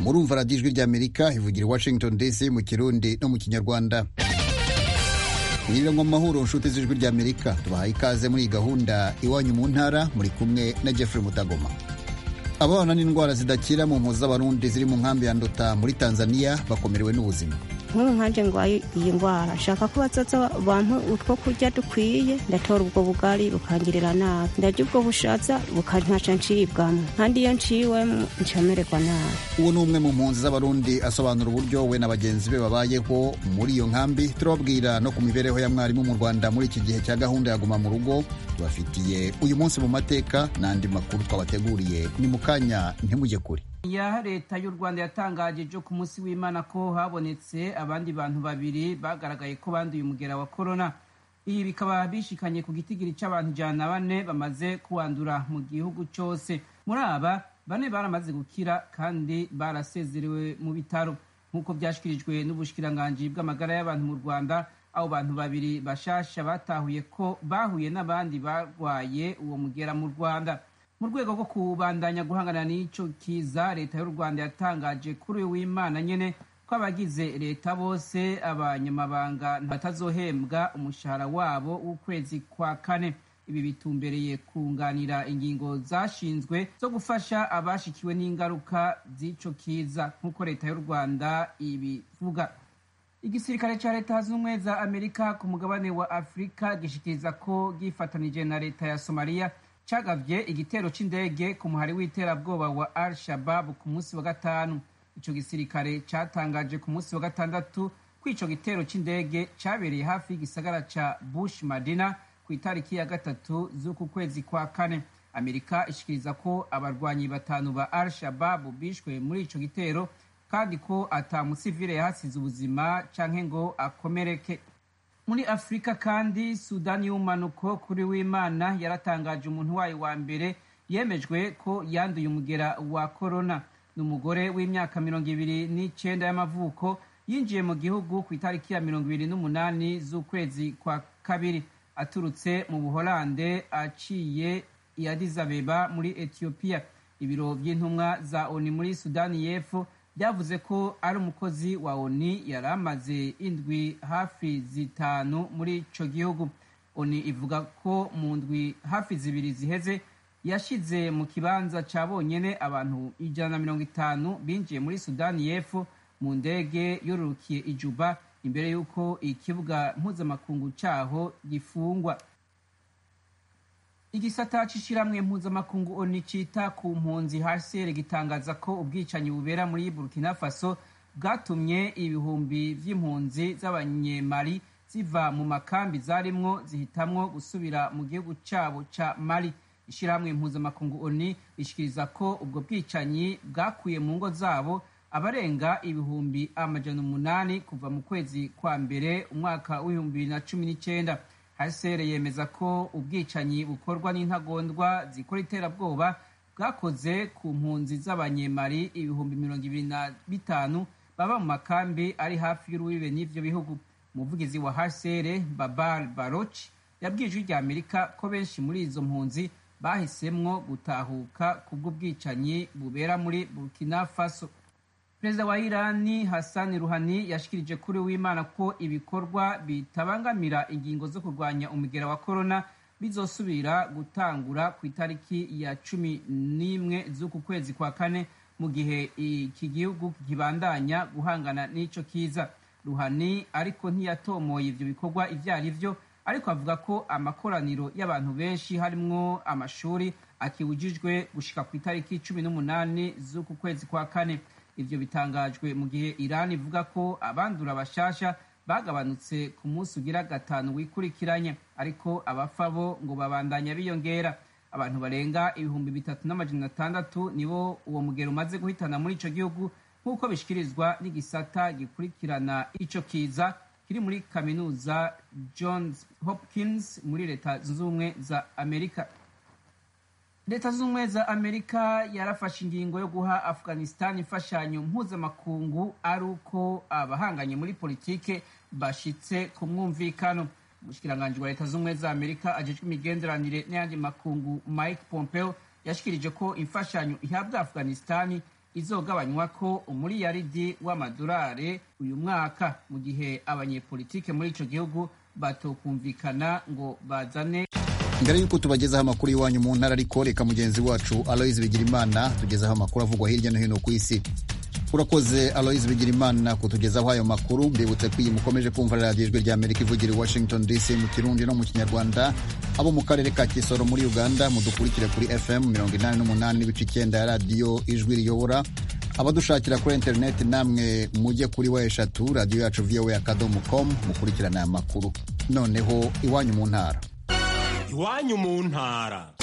murumva radiyo ijwi ry'amerika ivugira i washington dc mu kirundi no mu kinyarwanda mwiriwe mu mahuro nshuti z'ijwi ry'amerika tubahaye ikaze muri iyi gahunda iwanyu mu ntara muri kumwe na jeffrey mutagoma ababana n'indwara zidakira mu mpuzu z'abarundi ziri mu nkambi ya ndota muri tanzania bakomerewe n'ubuzima nk'ubu nkanje ngwaye iyi ndwara nshaka ko bazoza bampa utwo kurya dukwiye ndatora ubwo bugari bukangirira nabi ndarya ubwo bushaza bukankaca ncibwamo kandi iyo nciwemo ncamererwa nabi uwo ni umwe mu mpunzi z'abarundi asobanura uburyo we na bagenzi be babayeho muri iyo nkambi turababwira no ku mibereho ya mwarimu mu rwanda muri iki gihe cya gahunda ya guma mu rugo tubafitiye uyu munsi mu mateka n'andi makuru twabateguriye ni mu kanya ntimujye kure ya leta y'u rwanda yatangaje ejo ku munsi w'imana ko habonetse abandi bantu babiri bagaragaye ko banduye umugera wa korona ibi bikaba bishikanye ku gitigiri cy'abantu ijana na bane bamaze kuwandura mu gihugu cyose muri aba bane baramaze gukira kandi barasezerewe mu bitaro nk'uko byashyikirijwe n'ubushikiranganji bw'amagara y'abantu mu rwanda abo bantu babiri bashasha batahuye ko bahuye n'abandi barwaye uwo mugera mu rwanda mu rwego rwo kubandanya guhangana n'icyo kiza leta y'u rwanda yatangaje kuri uyu w'imana nyine ko abagize leta bose abanyamabanga batazohembwa umushahara wabo w'ukwezi kwa kane ibi bitumbereye kunganira ingingo zashinzwe zo gufasha abashikiwe n'ingaruka z'icyo kiza nk'uko leta y'u rwanda ibivuga igisirikare cya leta zunze ubumwe za amerika ku mugabane wa afurika gishikiriza ko gifatanije na leta ya somaliya cagavye igitero c'indege ku muhari w'iterabwoba wa al shabab ku munsi wa gatanu ico gisirikare catangaje ku munsi wa gatandatu ko ico gitero c'indege cabereye hafi y'igisagara ca bush madina ku itariki ya gatatu z'uku kwezi kwa kane amerika ishikiriza ko abarwanyi batanu ba al shabab bishwe muri ico gitero kandi ko ata musivile yahasize ubuzima canke ngo akomereke muri afurika kandi sudani y'umanuko kuri w'imana yaratangaje umuntu wayo wa mbere yemejwe ko yanduye umugera wa korona ni umugore w'imyaka mirongo ibiri n'icyenda y'amavuko yinjiye mu gihugu ku itariki ya mirongo ibiri n'umunani z'ukwezi kwa kabiri aturutse mu buholande aciye i Addis Abeba muri etiyopiya ibiro by'intumwa za oni muri sudani y'epfo byavuze ko ari umukozi wa oni yari amaze indwi hafi zitanu muri ico gihugu oni ivuga ko mu ndwi hafi zibiri ziheze yashize mu kibanza ca bonyene abantu ijana na mirongo itanu binjiye muri sudani y'epfo mu ndege yorurukiye ijuba imbere y'uko ikibuga mpuzamakungu caho gifungwa igisata c'ishirahamwe mpuzamakungu oni cita ku mpunzi hcr gitangaza ko ubwicanyi bubera muri burkina faso bwatumye ibihumbi vy'impunzi z'abanyemali ziva mu makambi zarimwo zihitamwo gusubira mu gihugu cabo ca mali ishirahamwe mpuzamakungu oni rishikiriza ko ubwo bwicanyi bwakuye mu ngo zabo abarenga ibihumbi amajana umunani kuva mu kwezi kwa mbere umwaka w'ibihumbi bibiri na cumi n'icenda hcr yemeza ko ubwicanyi bukorwa n'intagondwa zikora iterabwoba bwakoze ku mpunzi z'abanyemari ibihumbi mirongo ibiri na bitanu baba mu makambi ari hafi y'urubibe n'ivyo bihugu umuvugizi wa hcr babar baroch yabwiye ijwi rya amerika ko benshi muri izo mpunzi bahisemwo gutahuka kubw'ubwicanyi bubera muri burkina faso perezida wa irani hassan ruhani yashikirije kuri w'imana ko ibikorwa bitabangamira ingingo zo kurwanya umugera wa korona bizosubira gutangura ku itariki ya cumi n'imwe z'uku kwezi kwa kane mu gihe iki gihugu kibandanya guhangana n'ico kiza ruhani ariko ntiyatomoye ivyo bikorwa ivyo ari vyo ariko avuga ko amakoraniro y'abantu benshi harimwo amashuri akiwujijwe gushika ku itariki cumi n'umunani z'uku kwezi kwa kane ivyo bitangajwe mu gihe irani ivuga ko abandura bashasha bagabanutse ku munsi ugira gatanu wikurikiranye ariko abapfa bo ngo babandanya biyongera abantu barenga ibihumbi bitatu n'amajana atandatu nibo uwo mugero umaze guhitana muri ico gihugu nk'uko bishikirizwa n'igisata gikurikirana ico kiza kiri muri kaminuza johns hopkins muri leta zunze ubumwe za amerika leta zunze ubumwe za amerika yarafashe ingingo yo guha afghanistan imfashanyo mpuzamakungu ari uko abahanganye muri politike bashitse ku mwumvikano umushikiranganji wa leta zunze ubumwe za amerika ajejwe imigenderanire n'ayandi makungu mike pompeo yashikirije ko imfashanyo ihabwa afghanistan izogabanywa ko umuriyaridi w'amadolari uyu mwaka mu gihe abanyepolitike muri ico gihugu batokumvikana ngo bazane mbere y'uko tubagezaho amakuru y'iwanyu mu ntara ariko reka mugenzi wacu aloise bigirimana tugezaho amakuru avugwa hirya no hino ku isi urakoze aloise bigirimana kutugezaho ayo makuru mbibutse ko iyi mukomeje kumva radiyo ijwi rya amerika ivugira i washington dc mu kirundi no mu kinyarwanda abo mu karere ka kisoro muri uganda mudukurikire kuri fm mirongo inani n'umunani n'ibice icyenda ya radiyo ijwi riyobora abadushakira kuri interineti namwe mujye kuri wa eshatu radiyo yacu voa akadomo com mukurikirane aya makuru noneho iwanyu mu ntara iwanyu mu ntara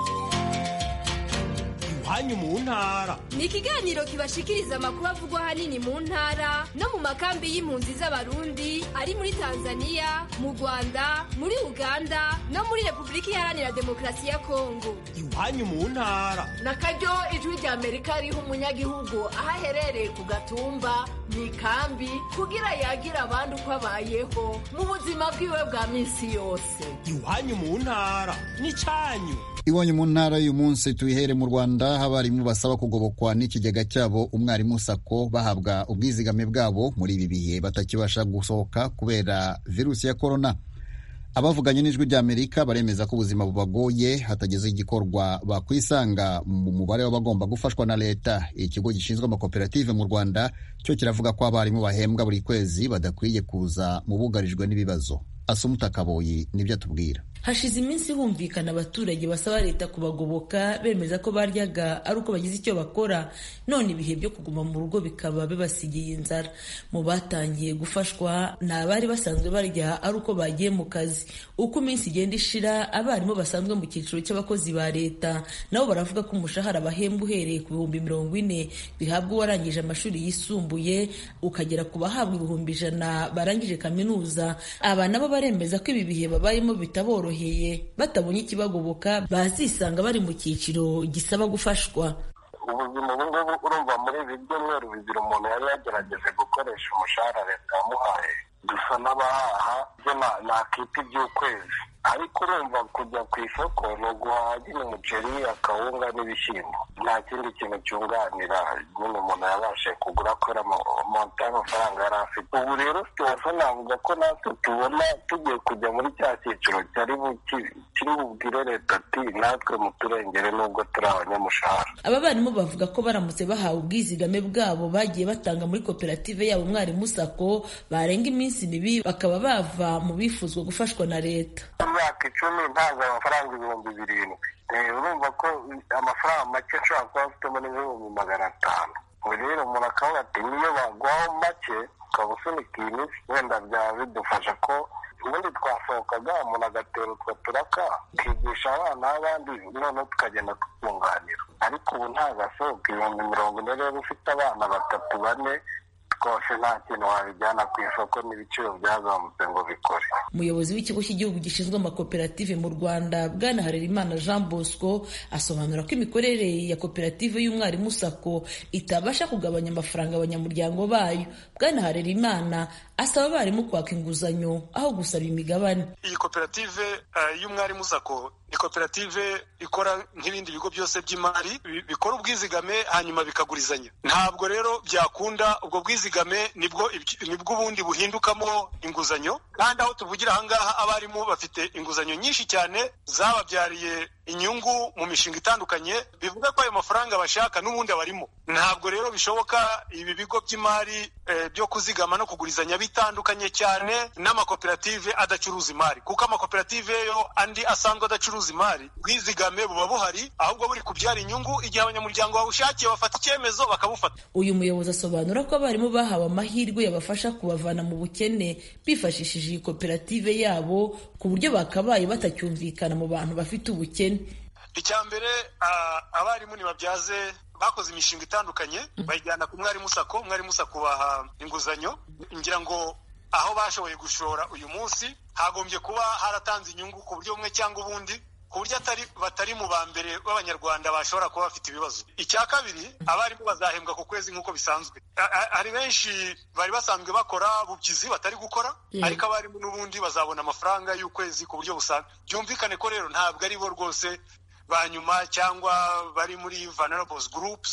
iwanyu mu ntara ni ikiganiro kibashikiriza amakuru avugwa ahanini mu ntara no mu makambi y'impunzi z'abarundi ari muri tanzania mu rwanda muri uganda no muri repubulika iharanira demokarasi ya kongo iwanyu mu ntara na karyo ijwi rya amerika riha umunyagihugu aho aherereye ku gatumba mu ikambi kugira yagire abandi uko abayeho mu buzima bwiwe bwa minsi yose iwanyu mu ntara n'icyanyu iwanyu mu ntara y'uyu munsi tuyihere mu rwanda aho abarimu basaba kugobokwa n'ikigega cyabo umwarimu sako bahabwa ubwizigame bwabo muri ibi bihe batakibasha gusohoka kubera virusi ya korona abavuganye n'ijwi rya amerika baremeza ko ubuzima bubagoye hatageze igikorwa bakwisanga mu mubare w'abagomba gufashwa na leta ikigo gishinzwe amakoperative mu rwanda cyo kiravuga ko abarimu bahembwa buri kwezi badakwiye kuza mu bugarijwe n'ibibazo asumuta kaboyi nibyo atubwira hashize iminsi humvikana abaturage basaba leta kubagoboka bemeza ko baryaga ari uko bagize icyo bakora none ibihe byo kuguma mu rugo bikaba bibasigiye inzara mu batangiye gufashwa ni abari basanzwe barya ari uko bagiye mu kazi uko iminsi igenda ishira abarimu basanzwe mu cyiciro cy'abakozi ba leta nabo baravuga ko umushahara bahembwa uhereye ku bihumbi mirongo ine bihabwa uwarangije amashuri yisumbuye ukagera ku bahabwa ibihumbi ijana barangije kaminuza aba nabo baremeza ko ibi bihe babayemo bitaboroheye batabonye ikibagoboka bazisanga bari mu cyiciro gisaba gufashwa ubuzima ubu ngubu urumva muri ibi byumweru bibiri umuntu yari yagerageje gukoresha umushahara leta yamuhaye dusa n'abahaha byo nakita iby'ukwezi ariko urumva kujya ku isoko ni uguhaha nyine umuceri akawunga n'ibishyimbo nta kindi kintu cyunganira nyine umuntu yabashe kugura kubera monta y'amafaranga yari afite ubu rero situwasiyo navuga ko natwe tubona tugiye kujya muri cya cyiciro cyari kiri bubwire leta ati natwe muturengere nubwo turi abanyamushahara aba barimu bavuga ko baramutse bahawe ubwizigame bwabo bagiye batanga muri koperative yabo umwarimu sako barenga iminsi mibi bakaba bava mu bifuzwa gufashwa na leta imyaka icumi ntabwo amafaranga ibihumbi birindwi urumva ko amafaranga make ashobora kuba afitemo n'ibihumbi magana atanu ubu rero umuntu akavuga ati niyo baguhaho make ukaba usunika iyi minsi wenda byaba bidufasha ko ubundi twasohokaga umuntu agatera utwo turaka tukigisha abana b'abandi noneho tukagenda tukunganira ariko ubu ntabwo asohoka ibihumbi mirongo ine rero ufite abana batatu bane rwose nta kintu wabijyana ku isoko n'ibiciro byazamutse ngo bikore umuyobozi w'ikigo cy'igihugu gishinzwe amakoperative mu rwanda bwana harerimana jean bosco asobanura ko imikorere ya koperative y'umwarimu sako itabasha kugabanya amafaranga abanyamuryango bayo bwana harerimana asaba abarimu kwaka inguzanyo aho gusaba imigabane iyi koperative y'umwarimu sako ni koperative ikora nk'ibindi bigo byose by'imari bikora ubwizigame hanyuma bikagurizanya ntabwo rero byakunda ubwo bwizigame nibwo nibwo ubundi buhindukamo inguzanyo kandi aho tuvugira ahangaha abarimu bafite inguzanyo nyinshi cyane zababyariye inyungu mu mishinga itandukanye bivuga ko ayo mafaranga bashaka n'ubundi abarimo ntabwo rero bishoboka ibi bigo by'imari byo kuzigama no kugurizanya bitandukanye cyane n'amakoperative adacuruza imari kuko amakoperative yo andi asanzwe adacuruza imari bwizigame buba buhari ahubwo buri kubyara inyungu igihe abanyamuryango bawushakiye bafata icyemezo bakabufata uyu muyobozi asobanura ko abarimu bahawe amahirwe yabafasha kubavana mu bukene bifashishije iyi koperative yabo ku buryo bakabaye batacyumvikana mu bantu bafite ubukene icya mbere abarimu ntibabyaze bakoze imishinga itandukanye bayijyana ku mwarimu sako umwarimu sako baha inguzanyo ngira ngo aho bashoboye gushora uyu munsi hagombye kuba haratanze inyungu ku buryo bumwe cyangwa ubundi ku buryo batari mu ba mbere b'abanyarwanda bashobora kuba bafite ibibazo icya kabiri abarimu bazahembwa ku kwezi nk'uko bisanzwe hari benshi bari basanzwe bakora bubyizi batari gukora ariko abarimu n'ubundi bazabona amafaranga y'ukwezi ku buryo busanzwe byumvikane ko rero ntabwo ari bo rwose ba nyuma cyangwa bari muri vulnerables groups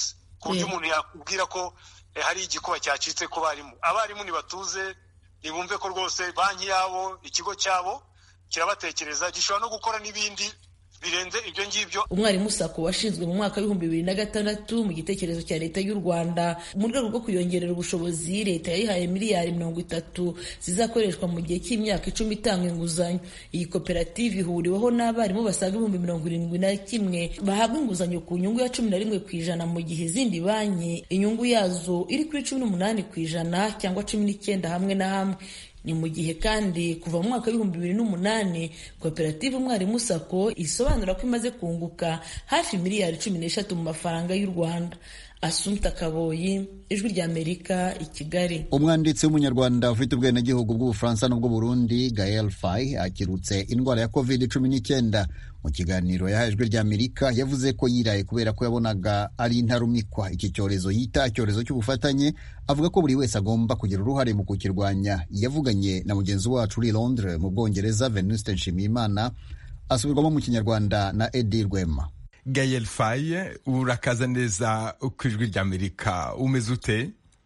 ku buryo umuntu yakubwira ko hari igikuba cyacitse ku barimu abarimu ntibatuze ntibumve ko rwose banki yabo ikigo cyabo kirabatekereza gishobora no gukora n'ibindi birenze ibyo ngibyo umwarimu sako washinzwe mu mwaka w'ibihumbi bibiri na gatandatu mu gitekerezo cya leta y'u rwanda mu rwego rwo kuyongerera ubushobozi leta yayihaye miliyari mirongo itatu zizakoreshwa mu gihe cy'imyaka icumi itanga inguzanyo iyi koperative ihuriweho n'abarimu basaga ibihumbi mirongo irindwi na kimwe bahabwa inguzanyo ku nyungu ya cumi na rimwe ku ijana mu gihe izindi banki inyungu yazo iri kuri cumi n'umunani ku ijana cyangwa cumi n'icyenda hamwe na hamwe ni mu gihe kandi kuva mu mwaka w'ibihumbi bibiri n'umunani koperative umwarimu sako isobanura ko imaze kunguka hafi miliyari cumi n'eshatu mu mafaranga y'u rwanda asumta kaboyi ijwi ry'amerika i kigali umwanditsi w'umunyarwanda ufite ubwenegihugu bw'ubufaransa n'ubw'uburundi gael fay akirutse indwara ya covid cumi n'icyenda mu kiganiro yahaye ijwi ry'amerika yavuze ko yiraye kubera ko yabonaga ari intarumikwa iki cyorezo yita icyorezo cy'ubufatanye avuga ko buri wese agomba kugira uruhare mu kukirwanya yavuganye na mugenzi wacu uri londres mu bwongereza venuste nshimiyimana asubirwamo mu kinyarwanda na edi rwema Gael Faye urakaza neza ku ijwi ry'Amerika umeze ute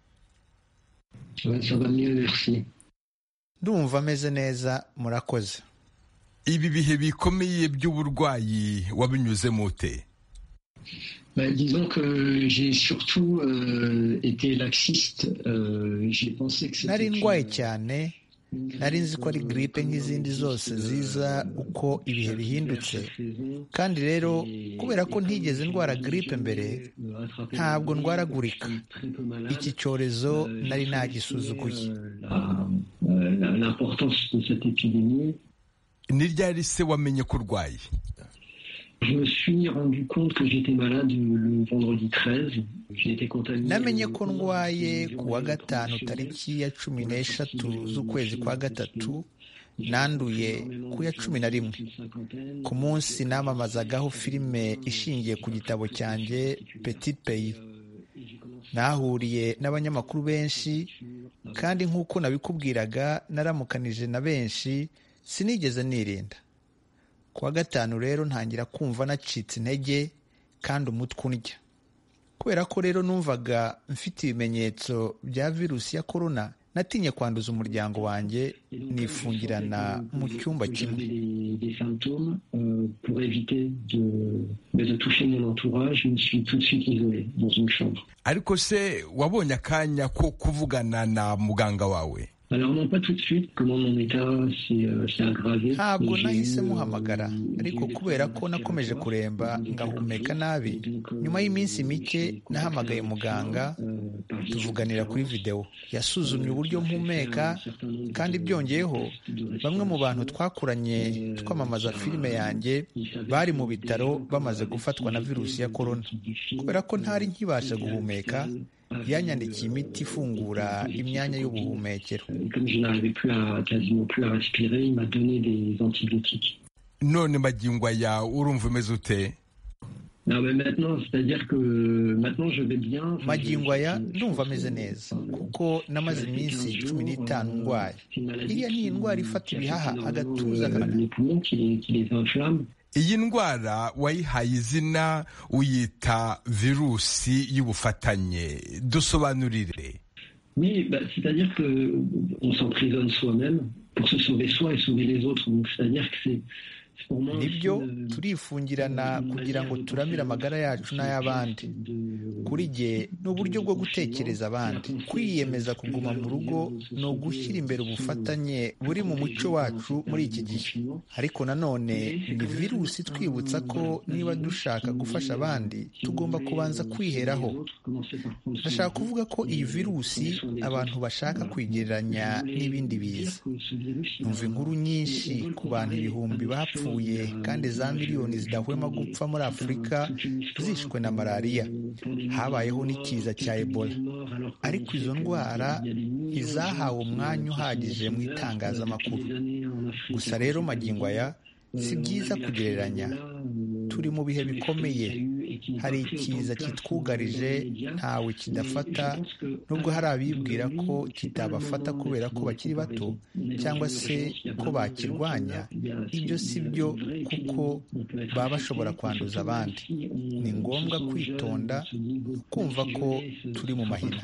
ndumva ameze neza murakoze ibi bihe bikomeye by'uburwayi wabinyuzemo ute Bah, disons que j'ai surtout euh, été laxiste. Euh, j'ai pensé que c'était nari ndwaye une- cyane nari nzi ko ari giripe nk'izindi zose ziza uko ibihe bihindutse kandi rero kubera ko ntigeze ndwara giripe mbere ntabwo ndwaragurika iki cyorezo nari nagisuzuguye Euh, la- l'importance de cette épidémie. ni ryari se wamenye ko urwaye Je me suis rendu compte que j'étais malade le vendredi 13. J'ai été contaminé. namenye ko ndwaye ku wa gatanu tariki ya cumi n'eshatu z'ukwezi kwa gatatu nanduye ku ya cumi na rimwe ku munsi namamazagaho filime ishingiye ku gitabo cyanjye petit pays nahuriye n'abanyamakuru benshi kandi nk'uko nabikubwiraga naramukanije na benshi sinigeze nirinda ku wa gatanu rero ntangira kumva nacitse intege kandi umutwe undya kubera ko rero numvaga mfite ibimenyetso bya virusi ya korona natinye kwanduza umuryango wanjye nifungirana mu cyumba kimwe des, des symptômes euh, pour éviter de, bah, de toucher mon entourage. Je me suis tout de suite isolé dans une chambre. ariko se wabonye akanya ko kuvugana na muganga wawe Alors non, pas tout de suite. Comment mon état s'est euh, s'est aggravé. ntabwo J'ai nahise eu, euh, muhamagara ariko kubera ko nakomeje kuremba ngahumeka nabi nyuma y'iminsi mike nahamagaye muganga tuvuganira kuri videwo yasuzumye uburyo mpumeka kandi byongeyeho bamwe mu bantu twakuranye twamamaza filime yanjye bari mu bitaro bamaze gufatwa na virusi ya korona kubera ko ntari nkibasha guhumeka yanyandikiye imiti ifungura imyanya y'ubuhumekero Et Comme je n'arrivais plus à quasiment plus à respirer, il m'a donné des antibiotiques. none magingo aya urumva umeze ute Non, mais maintenant, c'est-à-dire que maintenant je vais bien. Enfin, je- magingo aya ndumva ameze neza kuko namaze iminsi cumi n'itanu ndwaye iriya ni indwara ifata ibihaha agatuza euh, les poumons qui les, qui les inflamment. iyi ndwara wayihaye izina uyita virusi y'ubufatanye dusobanurire Oui, bah, c'est-à-dire que on s'emprisonne soi-même pour se sauver soi et sauver les autres. Donc c'est-à-dire que c'est c'est pour moi. nibyo turifungirana kugira ngo turamire amagara yacu n'ay'abandi kuri jye ni uburyo bwo gutekereza abandi kwiyemeza kuguma mu rugo ni ugushyira imbere ubufatanye buri mu muco wacu muri iki gihe ariko nanone ni virusi twibutsa ko niba dushaka gufasha abandi tugomba kubanza kwiheraho ndashaka kuvuga ko iyi virusi abantu bashaka kwigereranya n'ibindi biza numva inkuru nyinshi ku bantu ibihumbi bapfuye kandi za miliyoni zidahwema gupfa muri afurika zishwe na malariya habayeho n'ikiza cya ebola ariko izo ndwara ntizahawe umwanya uhagije mu itangazamakuru gusa rero magingo aya si byiza kugereranya turi mu bihe bikomeye hari ikiza kitwugarije ntawe kidafata nubwo hari abibwira ko kitabafata kubera ko bakiri bato cyangwa se ko bakirwanya ibyo si byo kuko baba bashobora kwanduza abandi ni ngombwa kwitonda kumva ko turi mu mahina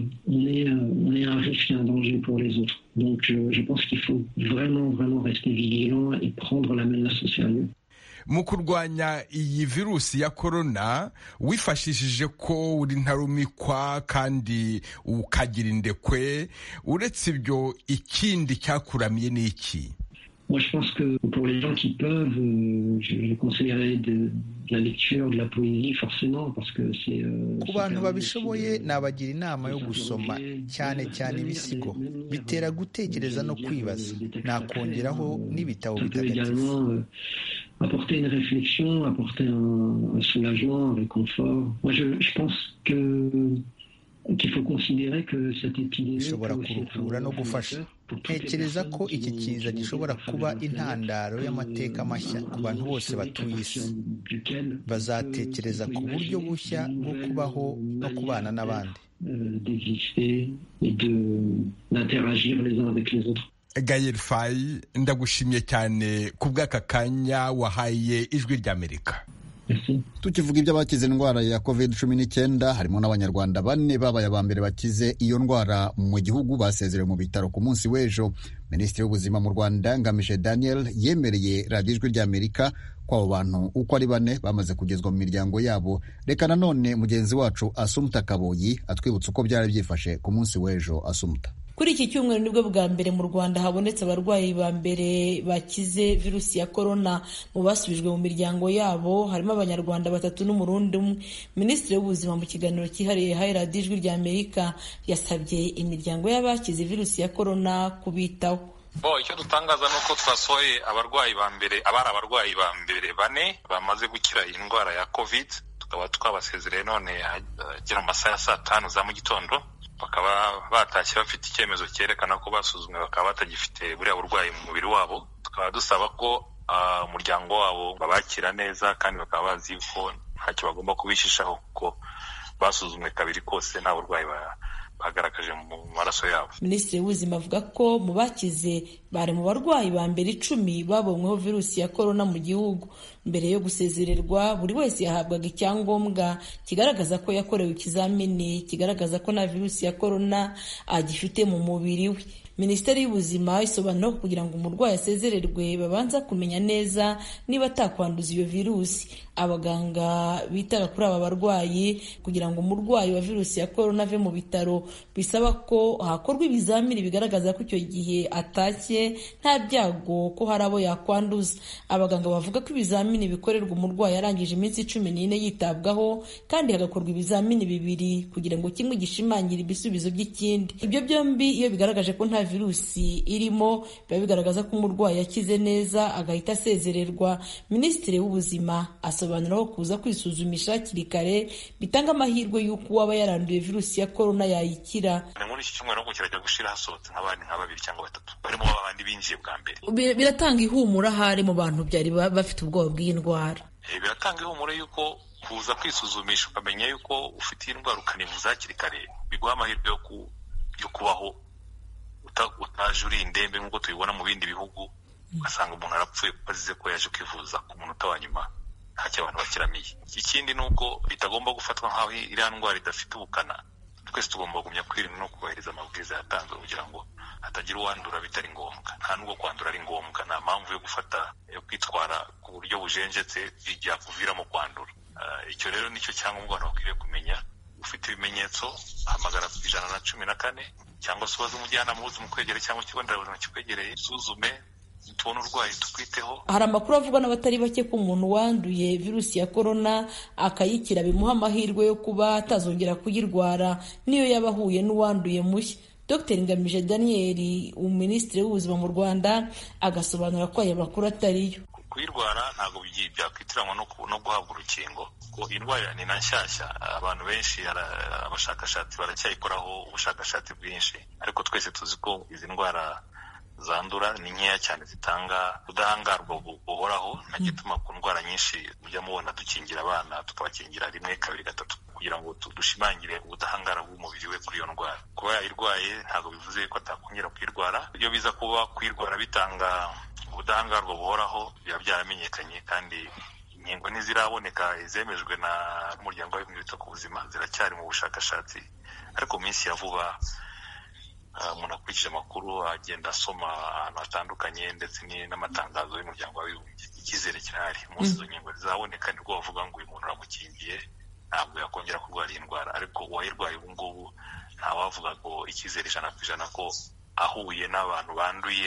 Donc je, je pense qu'il faut vraiment, vraiment rester vigilant et prendre la menace au sérieux. mu kurwanya iyi virusi ya korona wifashishije ko uri ntarumikwa kandi ukagira indekwe uretse ibyo ikindi cyakuramiye ni iki Moi, je pense que pour les gens qui peuvent, euh, je, je conseillerais de, de la lecture, de la poésie, forcément, parce que c'est. Euh, ku bantu babishoboye nabagira inama yo gusoma cyane cyane ibisigo bitera gutekereza no kwibaza nakongeraho n'ibitabo bitagatifu apporter une réflexion, apporter un, un soulagement, un réconfort. Moi, je, je pense que qu'il faut considérer que cette épidémie bishobora kuruhura no gufasha ntekereza ko iki kiza gishobora kuba intandaro y'amateka mashya ku bantu bose batuye isi bazatekereza ku buryo bushya bwo kubaho no kubana n'abandi Gaël Faye ndagushimye cyane ku bw'aka kanya wahaye ijwi ry'Amerika tukivuga iby'abakize indwara ya covid cumi n'icyenda harimo n'abanyarwanda bane babaye aba mbere bakize iyo ndwara mu gihugu basezerewe mu bitaro ku munsi w'ejo minisitiri w'ubuzima mu rwanda ngamije daniel yemereye radiyo ijwi ry'amerika ko abo bantu uko ari bane bamaze kugezwa mu miryango yabo reka nanone mugenzi wacu asumuta kaboyi atwibutsa uko byari byifashe ku munsi w'ejo asumuta kuri iki cyumweru nibwo bwa mbere mu rwanda habonetse abarwayi ba mbere bakize virusi ya korona mu basubijwe mu miryango yabo harimo abanyarwanda batatu n'umurundi umwe minisitiri w'ubuzima mu kiganiro cyihariye yahaye radiyo ijwi rya amerika yasabye imiryango y'abakize virusi ya korona kubitaho bo icyo dutangaza ni uko twasohoye abarwayi ba mbere abari abarwayi ba mbere bane bamaze gukira iyi ndwara ya covid tukaba twabasezereye none agera mu masaha ya saa tanu za mu gitondo bakaba batashye bafite icyemezo cyerekana ko basuzumwe bakaba batagifite buriya burwayi mu mubiri wabo tukaba dusaba ko umuryango wabo babakira neza kandi bakaba bazi ko ntacyo bagomba kubishishaho kuko basuzumwe kabiri kose nta burwayi bagaragaje mu maraso yabo minisitiri w'ubuzima avuga ko mu bakize bari mu barwayi ba mbere icumi babonyweho virusi ya korona mu gihugu mbere yo gusezererwa buri wese yahabwaga icyangombwa kigaragaza ko yakorewe ikizamini kigaragaza ko nta virusi ya korona agifite mu mubiri we minisiteri y'ubuzima isobanura ko kugira ngo umurwayi asezererwe babanza kumenya neza niba atakwanduza iyo virusi abaganga bitara kuri aba barwayi kugira ngo umurwayi wa virusi ya korona ave mu bitaro bisaba ko hakorwa ibizamini bigaragaza ko icyo gihe atashye nta byago ko hari abo yakwanduza abaganga bavuga ko ibizamini bikorerwa umurwayi arangije iminsi cumi n'ine yitabwaho kandi hagakorwa ibizamini bibiri kugira ngo kimwe gishimangire ibisubizo by'ikindi ibyo byombi iyo bigaragaje ko nta virusi irimo biba bigaragaza ko umurwayi yakize neza agahita asezererwa minisitiri w'ubuzima asobanura ko kuza kwisuzumisha hakiri kare bitanga amahirwe y'uko uwaba yaranduye virusi ya korona yayikira ni muri iki cyumweru ngo kirajya gushira hasohotse nk'abandi nka babiri cyangwa batatu barimo babandi binjiye bwa mbere biratanga ihumura ahari mu bantu byari bafite ubwoba bw'iyi ndwara biratanga ihumure y'uko kuza kwisuzumisha ukamenya y'uko ufite iyi ndwara ukanivuza hakiri kare biguha amahirwe yo kubaho utaje uri indembe nk'uko tubibona mu bindi bihugu ugasanga umuntu arapfuye kuko azize ko yaje kwivuza ku munota wa nyuma ntacyo abantu bakiramiye ikindi ni uko bitagomba gufatwa nk'aho iriya ndwara idafite ubukana twese tugomba kugumya kwirinda no kubahiriza amabwiriza yatanzwe kugira ngo hatagira uwandura bitari ngombwa nta nubwo kwandura ari ngombwa nta mpamvu yo gufata yo kwitwara ku buryo bujenjetse byakuviramo kwandura icyo rero nicyo cyangombwa abantu bakwiriye kumenya ufite ibimenyetso hamagara ku ijana na cumi na kane cyangwa se ubaze umujyanama w'ubuzima ukwegereye cyangwa ikigo nderabuzima kikwegereye usuzume tubone urwaye tukwiteho hari amakuru avugwa n'abatari bake ko umuntu wanduye virusi ya korona akayikira bimuha amahirwe yo kuba atazongera kuyirwara niyo yaba ahuye n'uwanduye mushya dr ngamije daniel minisitiri w'ubuzima mu rwanda agasobanura ko aya makuru atariyo kuyirwara ntabwo byakwitiranywa no guhabwa urukingo ko indwara ni na nshyashya abantu benshi abashakashatsi baracyayikoraho ubushakashatsi bwinshi ariko twese tuzi ko izi ndwara zandura ni nkeya cyane zitanga ubudahangarwa buhoraho nta gituma ku ndwara nyinshi mujya mubona dukingira abana tukabakingira rimwe kabiri gatatu kugira ngo dushimangire ubudahangarwa bw'umubiri we kuri iyo ndwara kuba yayirwaye ntabwo bivuze ko atakongera kuyirwara iyo biza kuba kuyirwara bitanga ubudahangarwa buhoraho biba byaramenyekanye kandi inkingo ntiziraboneka zemejwe n'umuryango w'abibumbye wita ku buzima ziracyari mu bushakashatsi ariko mu minsi ya vuba umuntu akurikije amakuru agenda asoma ahantu hatandukanye ndetse n'amatangazo y'umuryango w'abibumbye icyizere kirahari umunsi izo nkingo zizaboneka nibwo bavuga ngo uyu muntu uramukingiye ntabwo yakongera kurwara iyi ndwara ariko uwayirwaye ubu ngubu ntawavuga ngo icyizere ijana ku ijana ko ahuye n'abantu banduye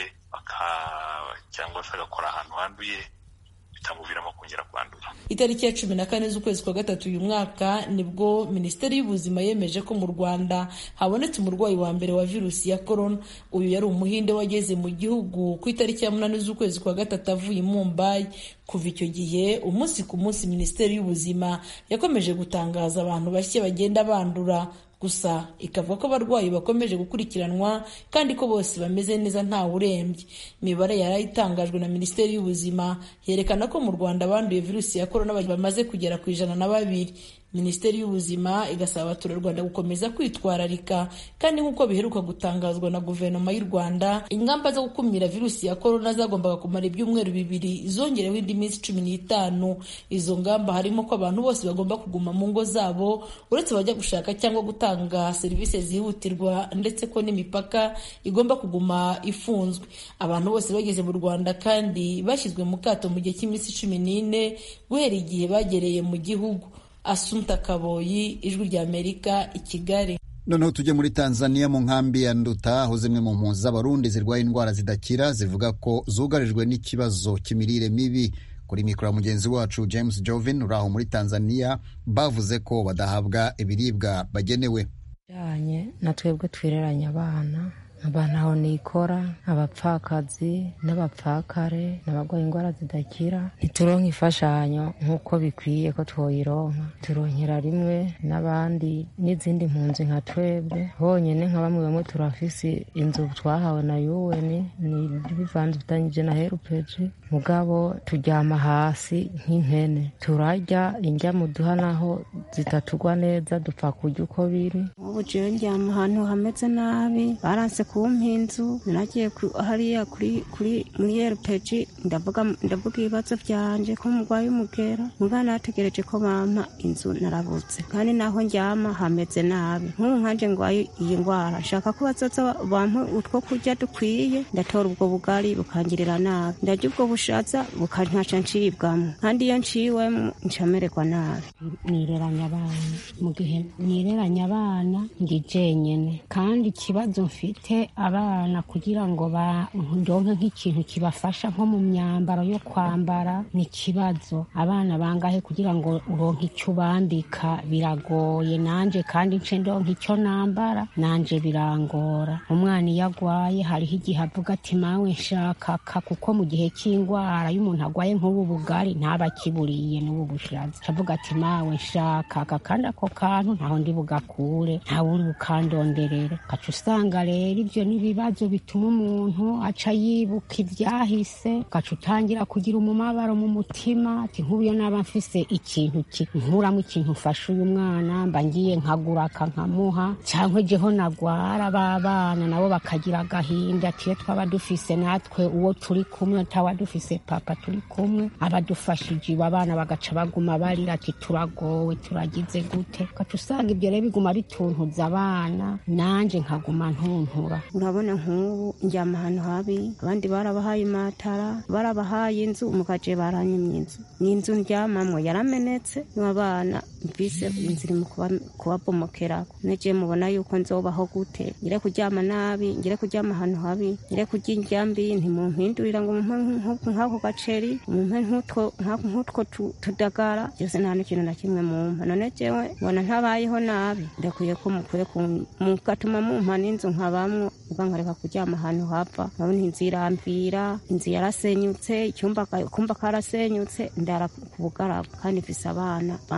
cyangwa se agakora ahantu handuye bitamuviramo kongera kwandura itariki ya cumi na kane z'ukwezi kwa gatatu uyu mwaka nibwo minisiteri y'ubuzima yemeje ko mu rwanda habonetse umurwayi wa mbere wa virusi ya korona uyu yari umuhinde wageze mu gihugu ku itariki ya munani z'ukwezi kwa gatatu avuye i mumbayi kuva icyo gihe umunsi ku munsi minisiteri y'ubuzima yakomeje gutangaza abantu bashya bagenda bandura gusa ikavuga ko abarwayi bakomeje gukurikiranwa kandi ko bose bameze neza ntawe urembye imibare yari itangajwe na minisiteri y'ubuzima yerekana ko mu rwanda abanduye virusi ya korona bamaze kugera ku ijana na babiri minisiteri y'ubuzima igasaba abaturarwanda gukomeza kwitwararika kandi nk'uko biheruka gutangazwa na guverinoma y'u rwanda ingamba zo gukumira virusi ya korona zagombaga kumara ibyumweru bibiri zongereho indi minsi cumi n'itanu izo ngamba harimo ko abantu bose bagomba kuguma mu ngo zabo uretse abajya gushaka cyangwa gutanga serivisi zihutirwa ndetse ko n'imipaka igomba kuguma ifunzwe abantu bose bageze mu rwanda kandi bashyizwe mu kato mu gihe cy'iminsi cumi n'ine guhera igihe bagereye mu gihugu Asumta Kaboyi ijwi rya Amerika i Kigali noneho tujye muri Tanzania mu nkambi ya Nduta aho zimwe mu mpunzi z'abarundi zirwaye indwara zidakira zivuga ko zugarijwe n'ikibazo cy'imirire mibi kuri mikoro ya mugenzi wacu James Jovin uri aho muri Tanzania bavuze ko badahabwa ibiribwa bagenewe bijyanye na twebwe twireranye abana abantu aho nikora abapfakazi n'abapfakare n'abarwaye indwara zidakira ntituronka imfashanyo nk'uko bikwiye ko twoyironka turonkera rimwe n'abandi n'izindi mpunzi nka twebwe honyine nka bamwe bamwe turafise inzu twahawe na yuweni ni bivanze bitanyije na herupeji mugabo turyama hasi nk'impene turarya indya muduha naho zitatugwa neza dupfa kurya uko biri ubu jewe ndyama ahantu hameze nabi baranse kumpa inzu nagiye hariya kuri kuri muri rpg ndavuga ndavuga ibibazo byanje ko murwaye umugera muga nategereje ko bampa inzu narabutse kandi naho ndyama hameze nabi nk'ubu nkanje ngwaye iyi ndwara nshaka ko bazoza bampa utwo kurya dukwiye ndatora ubwo bugari bukangirira nabi ndarya ubwo bushaza bukankaca ncibwamo kandi iyo nciwemo ncamererwa nabi nireranya abana mu gihe nireranya abana ndi jenyene kandi ikibazo mfite abana kugira ngo ndonke nk'ikintu kibafasha nko mu myambaro yo kwambara ni ikibazo abana bangahe kugira ngo uronke icyo ubambika biragoye nanje kandi nce ndonke icyo nambara nanje birangora umwana iyo agwaye hariho igihe avuga ati mawe nshakaka kuko mu gihe cy'indwara iyo umuntu agwaye nk'ubu bugari ntaba akiburiye n'ubu bushaza avuga ati mawe nshakaka kandi ako kantu ntaho ndi bugakure ntawe uri bukandonderere ugaca usanga rero ibyo n'ibibazo bituma umuntu aca yibuka ibyahise ugaca utangira kugira umumabaro mu mutima ati nk'ubu naba mfise ikintu nkuramo ikintu ufashe uyu mwana mba ngiye nkaguraka nkamuha cyangwa jeho nagwara b'abana nabo bakagira agahinda ati iyo twaba dufise natwe uwo turi kumwe taba dufise papa turi kumwe abadufashije iwe abana bagaca baguma barira ati turagowe turagize gute ugaca usanga ibyo rero biguma bituntuza abana nanje nkaguma ntuntura urabona nk'ubu njyama ahantu habi abandi barabahaye imatara barabahaye inzu mugaje baranyimye inzu ni inzu ndyamamwo yaramenetse n'abana mvise inzu iri mu kubabomokerako neje mubona yuko nzobaho gute ngire kuryama nabi ngire kuryama ahantu habi ngire kurya indya mbi ntimumpindurira ngo mumpe nk'ako gaceri mumpe nk'utwo tudagara byose nta n'ikintu na kimwe mumpa none jewe mbona ntabayeho nabi ndakwiye ko mukwiye mugatuma mumpa n'inzu nkabamwo uba nkareka kuryama ahantu hava nkabona inzu irambira inzu yarasenyutse icyumba kumba karasenyutse ndara ku bugarabu kandi mfise abana bangahe bata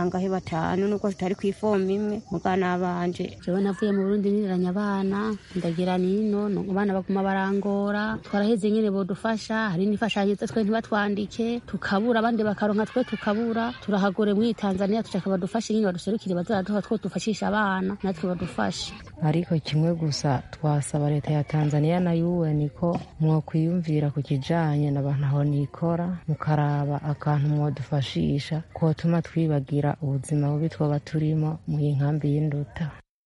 zitanu nubwo zitari ku ifomu imwe mugana banje jewe navuye mu burundi niranya abana ndagira nino no abana baguma barangora twaraheze nyene bodufasha hari n'imfashanyo twe ntibatwandike tukabura abandi bakaronka twe tukabura turahagore muri tanzania tushaka badufashe nyine baduserukire bazaraduha two dufashisha abana natwe badufashe ariko kimwe gusa twasaba leta ya tanzania na un ko mwokwiyumvira ku kijanye n'abantu aho nikora mukaraba akantu mwodufashisha kotuma twibagira ubuzima bubi twoba turimo mu inkambi y'induta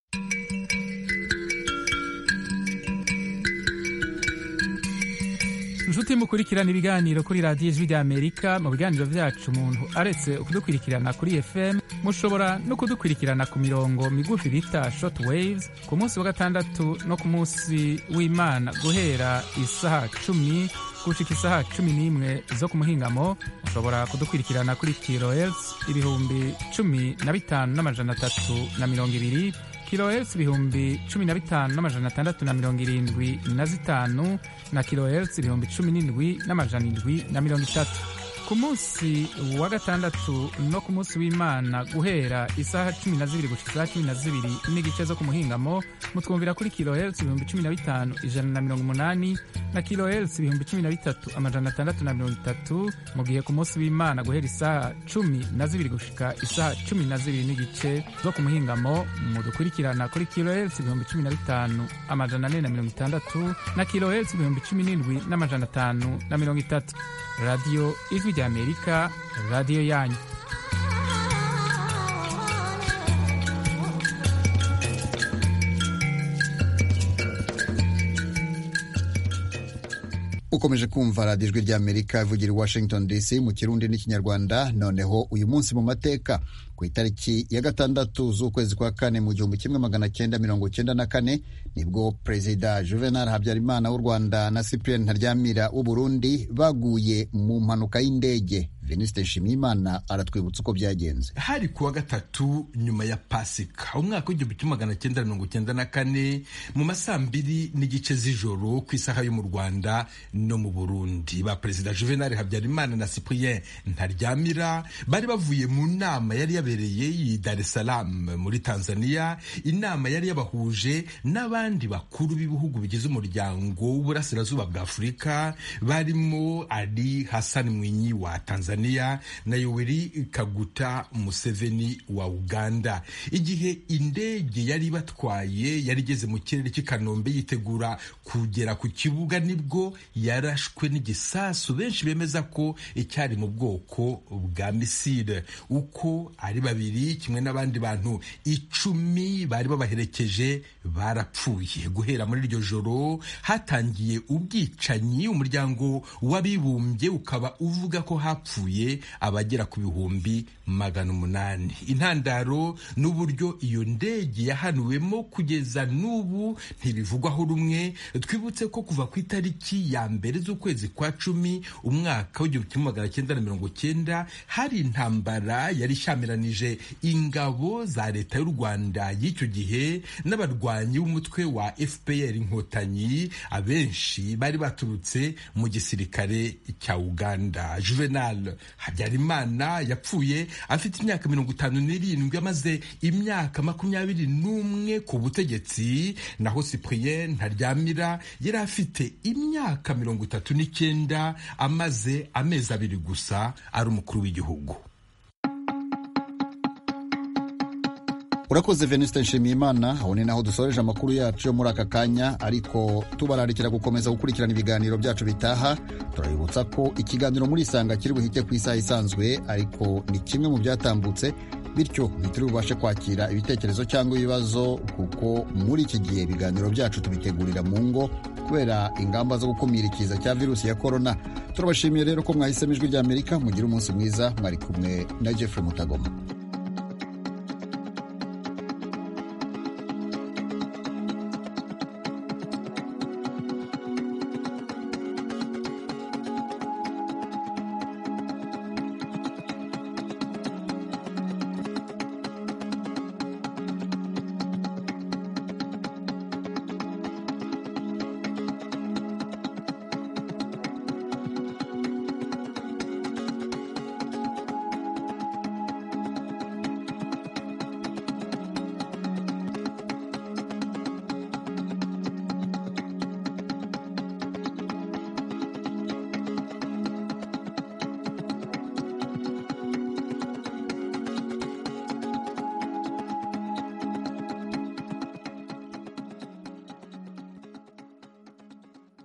inshuti mukurikirana ibiganiro kuri radiyo ijwi ry'amerika mu biganiro byacu umuntu aretse kudukurikirana kuri fm mushobora no kudukurikirana ku mirongo migufi bita short waves ku munsi wa gatandatu no ku munsi w'imana guhera isaha cumi gushika isaha cumi n'imwe zo ku muhingamo mushobora kudukurikirana kuri kilohertz ibihumbi cumi na bitanu n'amajana atatu na mirongo ibiri kilohertz ibihumbi cumi na bitanu n'amajana atandatu na mirongo irindwi na zitanu na kilohertz ibihumbi cumi n'indwi n'amajana indwi na mirongo itatu ku munsi wa gatandatu no ku munsi w'imana guhera isaha cumi na zibiri gushika isaha cumi na zibiri n'igice zo ku muhingamo mutwumvira kuri kilohertz ibihumbi cumi na bitanu ijana na mirongo umunani na kilohertz ibihumbi cumi na bitatu amajana atandatu na mirongo itatu mu gihe ku munsi w'imana guhera isaha cumi na zibiri gushika isaha cumi na zibiri n'igice zo ku muhingamo mudukurikirana kuri kilohertz ibihumbi cumi na bitanu amajana ane na mirongo itandatu na kilohertz ibihumbi cumi n'indwi n'amajana atanu na mirongo itatu radiyo ijwi ry'amerika radiyo yanyu ukomeje kumva radiyo ijwi ry'amerika ivugira i washington dc mu kirundi n'ikinyarwanda noneho uyu munsi mu mateka ku itariki ya gatandatu z'ukwezi kwa kane mu gihumbi kimwe magana cyenda mirongo cyenda na kane nibwo perezida juvenal habyarimana w'u rwanda na cyprien ntaryamira w'u burundi baguye mu mpanuka y'indege venuste nshimiyimana aratwibutsa uko byagenze hari kuwa gatatu nyuma ya pasika umwaka w'igihumbi kimwe magana cyenda mirongo cyenda na kane mu masaa mbiri n'igice z'ijoro ku isaha yo mu rwanda no mu burundi ba perezida juvenal habyarimana na cyprien ntaryamira bari bavuye mu nama yari yabereye i dar es salaam muri tanzania inama yari yabahuje n'abandi bakuru b'ibihugu bigize umuryango w'uburasirazuba bwa afurika barimo ali hassan mwinyi wa tanzania na yoweri kaguta museveni wa uganda igihe indege yari ibatwaye yari igeze mu kirere cy'i kanombe yitegura kugera ku kibuga nibwo yarashwe n'igisasu benshi bemeza ko icyari mu bwoko bwa misile uko ari babiri kimwe n'abandi bantu icumi bari babaherekeje barapfuye guhera muri iryo joro hatangiye ubwicanyi umuryango w'abibumbye ukaba uvuga ko hapfuye abagera ku bihumbi magana umunani intandaro n'uburyo iyo ndege yahanuwemo kugeza n'ubu ntibivugwaho rumwe twibutse ko kuva ku itariki ya mbere z'ukwezi kwa cumi umwaka w'igihumbi kimwe magana cyenda na mirongo cyenda hari intambara yari ishyamiranyije ingabo za leta y'u rwanda y'icyo gihe n'abarwanyi b'umutwe wa fpr inkotanyi abenshi bari baturutse mu gisirikare cya uganda juvenal habyarimana yapfuye afite imyaka mirongo itanu n'irindwi amaze imyaka makumyabiri n'umwe ku butegetsi naho cyprien ntaryamira yari afite imyaka mirongo itatu n'icyenda amaze amezi abiri gusa ari umukuru w'igihugu urakoze venuste nshimiyimana aho ni naho dusoreje amakuru yacu yo muri aka kanya ariko tubararikira gukomeza gukurikirana ibiganiro byacu bitaha turabibutsa ko ikiganiro muri isanga kiri buhite ku isaha isanzwe ariko ni kimwe mu byatambutse bityo ntituri bubashe kwakira ibitekerezo cyangwa ibibazo kuko muri iki gihe ibiganiro byacu tubitegurira mu ngo kubera ingamba zo gukumira ikiza cya virusi ya korona turabashimiye rero ko mwahisemo ijwi ry'amerika mugire umunsi mwiza mwari kumwe na jeffrey mutagoma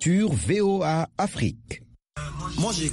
sur VOA Afrique.